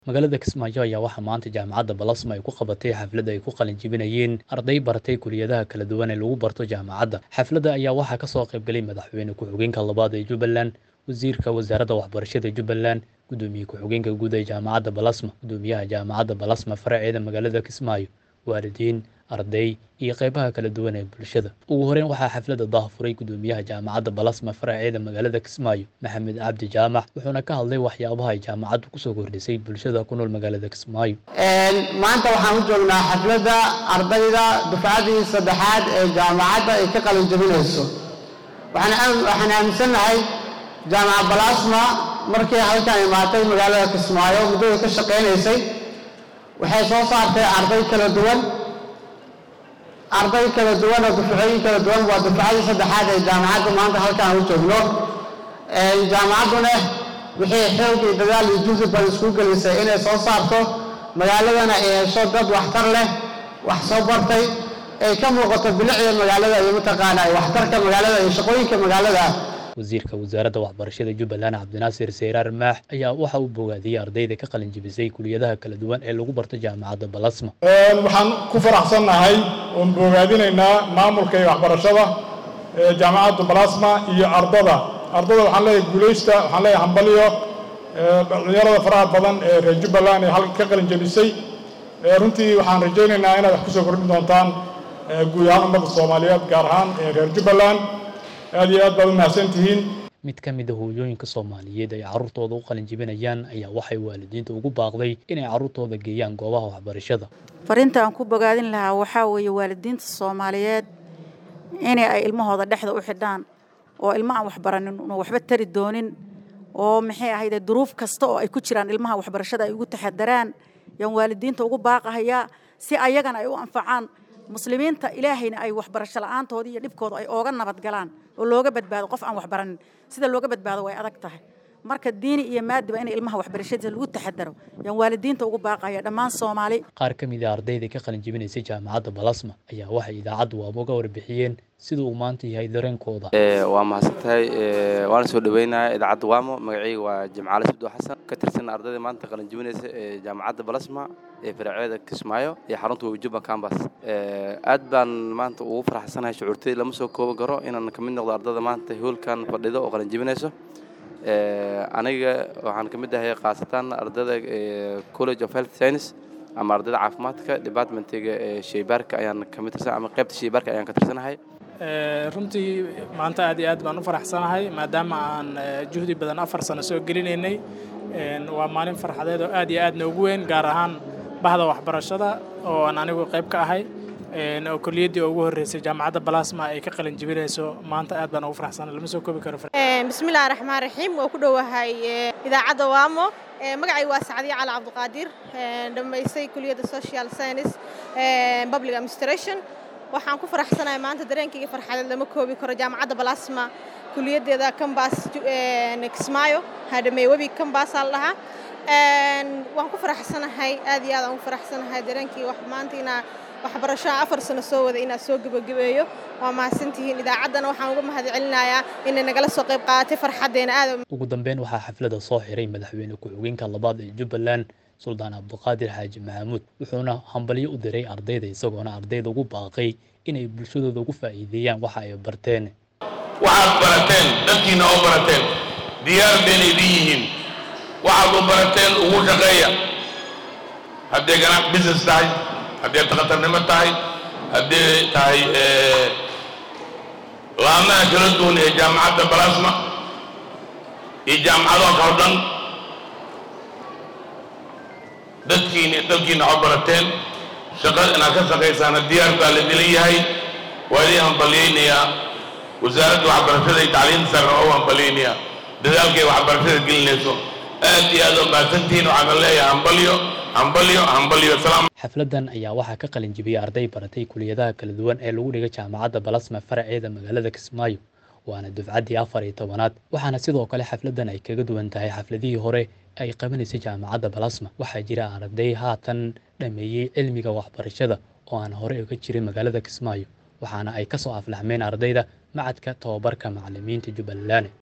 magaalada kismaayo ayaa waxaa maanta jaamacadda balasma ay ku qabatay xafladda ay ku qalin jebinayeen arday baratay kuliyadaha kala duwan ee lagu barto jaamacadda xafladda ayaa waxaa ka soo qaybgalay madaxweyne ku-xigeenka labaad ee jubbaland wasiirka wasaaradda waxbarashada jubbaland gudoomiye ku-xigeenka guud ee jaamacadda balasma gudoomiyaha jaamacadda balasma faraceeda magaalada kismaayo waalidiin arday iyo qeybaha kala duwan ee bulshada ugu horeyn waxaa xafladda daahfuray gudoomiyaha jaamacadda balasma faraceeda magaalada kismaayo maxamed cabdi jaamac wuxuuna ka hadlay waxyaabaha ay jaamacaddu kusoo kordhisay bulshada ku nool magaalada kismaayo maanta waxaan u joognaa xafladda ardayda dufcadii saddexaad ee jaamacadda ay ka qalin jebinayso waxaan aaminsannahay jaamaca balasma markii halkan imaatay magaalada kismaayo muddada ka shaqaynaysay waxay soo saartay arday kala duwan arday kala duwan oo dufcooyin kala duwan waa dufcadii saddexaad ee jaamacadda maanta halkaan u joogno jaamacadduna wixii xoog iyo dadaal iyo juhdi badan isku gelisay inay soo saarto magaaladana ay hesho dad waxtar leh wax soo bartay ay ka muuqato bilicda magaalada iyo mataqaana waxtarka magaalada iyo shaqooyinka magaalada wasiirka wasaaradda waxbarashada jubbaland cabdinaasir seyraar maax ayaa waxa uu bogaadiyey ardayda ka qalin jebisay kuliyadaha kala duwan ee lagu barto jaamacadda balasma waxaan ku faraxsannahay oon bogaadinaynaa maamulka iyo waxbarashada jaamacadda balasma iyo ardada ardada waxaan leeyahay guulaysta waxaan leeyahay hambalyo dhalinyarada faraha badan ee reer jubbaland ee halka ka qalin jebisay runtii waxaan rajaynaynaa inaad wax kusoo kordhin doontaan guud ahaan ummadda soomaaliyeed gaar ahaan reer jubbaland aad iyo aad baad u mahadsan tihiin mid ka mid a hooyooyinka soomaaliyeed ay carruurtooda u qalin jebinayaan ayaa waxay waalidiinta ugu baaqday inay carruurtooda geeyaan goobaha waxbarashada fariinta aan ku bogaadin lahaa waxaa weeye waalidiinta soomaaliyeed inay ay ilmahooda dhexda u xidhaan oo ilma aan waxbaranin una waxba tari doonin oo maxay ahayde duruuf kasta oo ay ku jiraan ilmaha waxbarashada ay ugu taxadaraan yaan waalidiinta ugu baaqahayaa si ayagana ay u anfacaan muslimiinta ilaahayna ay waxbarasho la'aantooda iyo dhibkooda ay ooga nabadgalaan oo looga badbaado qof aan waxbaranin sida looga badbaado way adag tahay marka diini iyo maadiba in ilmaha waxbarashadiisa lagu taxadaro yaan waalidiinta ugu baaqaya dhammaan soomaali qaar ka mid a ardayda ka qalin jebinaysay jaamacadda balasma ayaa waxay idaacaddu waaba uga warbixiyeen sida uu maanta yahay dareenkooda waa mahadsantahay waana soo dhaweynaya idaacadda waamo magacayga waa jimcaale sabdo xasan ka tirsan ardayda maanta qalin jebinaysa ee jaamacadda balasma ee faraceeda kismaayo iyo xarunta wajubba cambas aad baan maanta ugu faraxsanahay shucuurtay lama soo kooban karo inaan ka mid noqdo ardayda maanta hoolkan fadhido oo qalin jebinayso aniga waxaan ka mid ahay khaasatan ardayda college of health science ama ardayda caafimaadka departmentiga ee sheybaarka ayaan ka mid tirsan ama qaybta sheybaarka ayaan ka tirsanahay runtii maanta aad iyo aad baan u faraxsanahay maadaama aan juhdi badan afar sano soo gelinaynay waa maalin farxadeed oo aad iyo aad noogu weyn gaar ahaan bahda waxbarashada oo aan anigu qayb ka ahay oo kuliyaddii ugu horreysay jaamacadda balasma ay ka qalin jebinayso maanta aad baan ugu faraxsanahay lama soo koobi karo bismillahi raxmaan raxiim waa ku dhowahay idaacadda waamo magacay waa sacdiya cali cabdiqaadir dhammaysay kuliyadda social science public administration waxaan ku faraxsanahay maanta dareenkayga farxadeed lama koobi karo jaamacadda balasma kuliyaddeeda kambas kismaayo hadhamey webi kambaasaa la dhahaa waan ku faraxsanahay aad iyo aad aan ugu faraxsanahay dareenkii maanta inaa waxbarashoa afar sano soo wada inaad soo gebagabeeyo waa mahadsantihiin idaacaddana waxaan uga mahad celinayaa inay nagala soo qayb qaadatay farxaddeena aad ugu dambeyn waxaa xafladda soo xiray madaxweyne ku-xigeenka labaad ee jubbaland suldaan cabdiqaadir xaaji maxamuud wuxuuna hambalyo u diray ardayda isagoona ardayda ugu baaqay inay bulshadooda ugu faa'iideeyaan waxa ay barteen waxaad barateen dadkiina oo barateen diyaar bayna idin yihiin waxaad u barateen ugu shaqeeya hadday ganac business tahay hadday takhatarnimo tahay hadday tahay laamaha kala duwan ee jaamacadda balasma iyo jaamacadoo kalo dhan dadkiina dalkiina oo barateen shaqada inaad ka shaqaysaana diyaar baa la dilan yahay waa idin hambalyaynayaa wasaaradda waxbarashada iyo tacliinta sarre oo hambalyaynayaa dadaalkay waxbarashada gelinayso aad iyo aad oo mahadsantihiin waxaana leeyahay hambalyo hambalyo hambalyo salaam xafladdan ayaa waxaa ka qalin jebiyey arday baratay kuliyadaha kala duwan ee lagu dhigay jaamacadda balasma faraceeda magaalada kismaayo waana dufcaddii afar iyo tobanaad waxaana sidoo kale xafladdan ay kaga duwan tahay xafladihii hore ay qabanaysay jaamacadda balasma waxaa jira arday haatan dhameeyey cilmiga waxbarashada oo aan hore uga jirin magaalada kismaayo waxaana ay ka soo aflaxmeen ardayda macadka tobabarka macallimiinta jubbaland